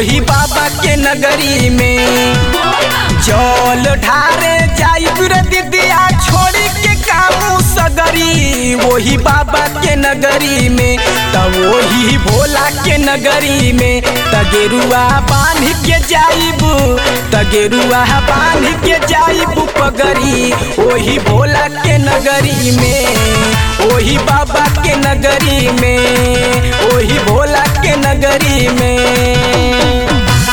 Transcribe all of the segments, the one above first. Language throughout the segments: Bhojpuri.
वही बाबा के नगरी में जल ढारे जाइब रे दीदिया छोड़ी के कामू सगरी वही बाबा के नगरी में त वही भोला के नगरी में त गेरुआ बांध के जाइब त गेरुआ बांध के जाइब पगरी वही भोला के नगरी में वही बाबा के नगरी में वही भोला के नगरी में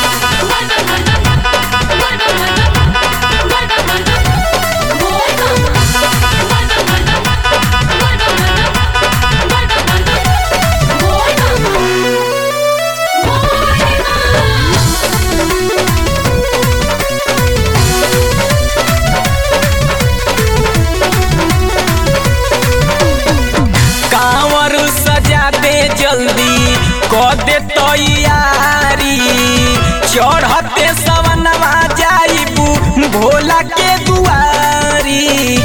कांवर सजा दे जल्दी क दे तैयारी चढ़ते सवनवा जाइबू भोला के दुआरी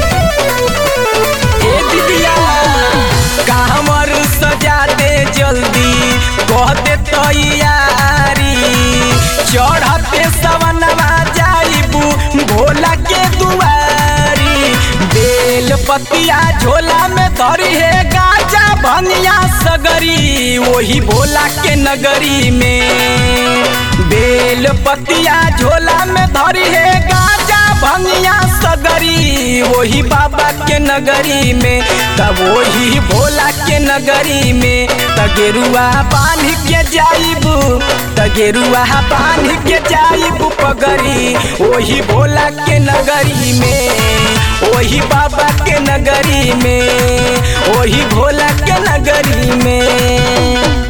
ए दीदिया कांवर सजा दे जल्दी क दे तैयारी चढ़ते सवनवा जाइबू भोला के दुआरी बेल पतिया झोला में धरी है गाजा भनिया सगरी वही भोला के नगरी में बेल पतिया झोला में धरी है गाजा भनिया सगरी वही बाबा के नगरी में तब वही भोला के नगरी में तगेरुआ बांध के जाइबू तगेरुआ बांध के जाइबू पगरी वही भोला के नगरी में वही बाबा के नगरी में वही भोला के नगरी में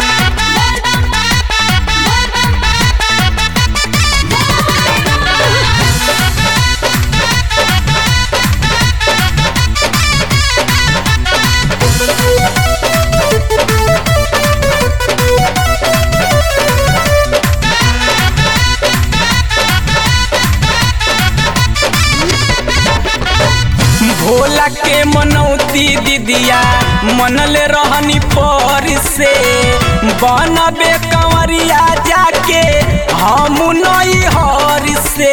भोला के मनौती दीदिया मनले रहनी पर से बनबे कंवरिया जाके हम नई हर से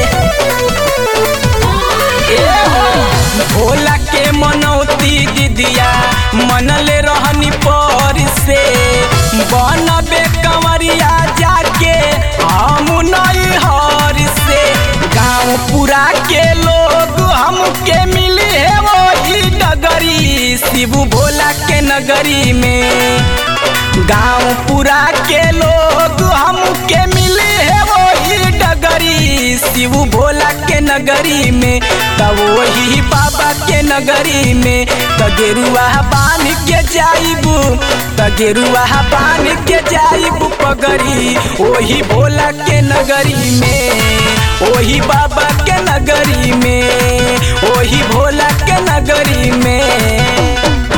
ए हो भोला के मनौती दीदिया मनले रहनी पर से बनबे कंवरिया जाके हम नई हर से गाँव पूरा के लोग हमके मिली है वही नगरी शिव भोला के नगरी में गाँव पूरा के लोग हमके मिले है वही डगरी शिव भोला के नगरी में तब वही बाबा के नगरी में तगेरुआ बांध के जाइबू तगेरुआ बांध के जाइबू पगरी वही भोला के नगरी में वही बाबा के नगरी में वही भोला के नगरी में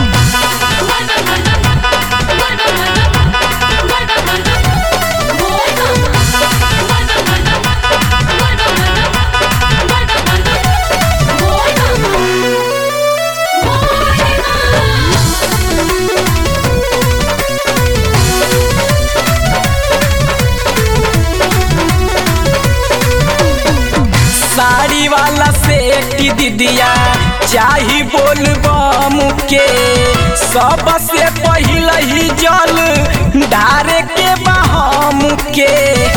साड़ी वाला सेठी दीदिया चाही बोल बम के सबसे पहिल ही जल डारे के बहम के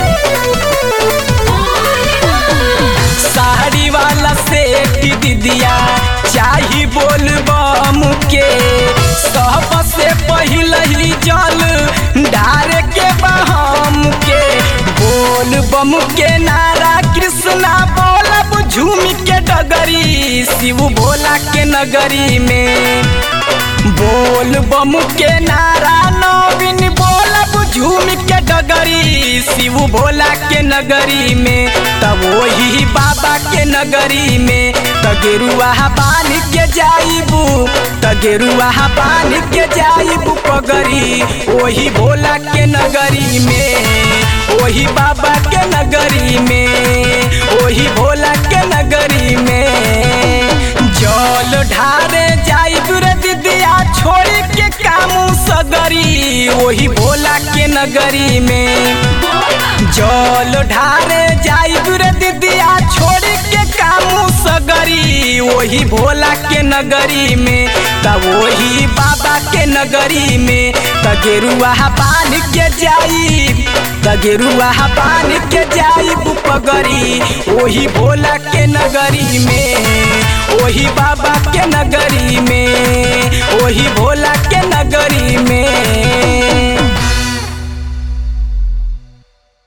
साड़ी वाला सेठी दीदिया चाही बोल बम के सबसे पहिल ही जल डारे के बहम के बोल बम के नारा कृष्णा बोलब झूम के डगरी शिव भोला के नगरी में बोल बम के नारा नवीन बोलब झूम के डगरी शिव भोला के नगरी में तब वही बाबा के नगरी में तगेरुआ बांध के जाइबू तगेरुआ बांध के जाइबू पगरी वही भोला के नगरी में वही बाबा के नगरी में वही भोला के नगरी में जल ढारे जाइब रे दीदिया छोड़ के कामू सगरी वही भोला के नगरी में वही भोला के नगरी में त वही बाबा के नगरी में त गेरुआ बान के जाई त गेरुआ बान के जाई पगरी वही भोला के नगरी में वही बाबा के नगरी में वही भोला के नगरी में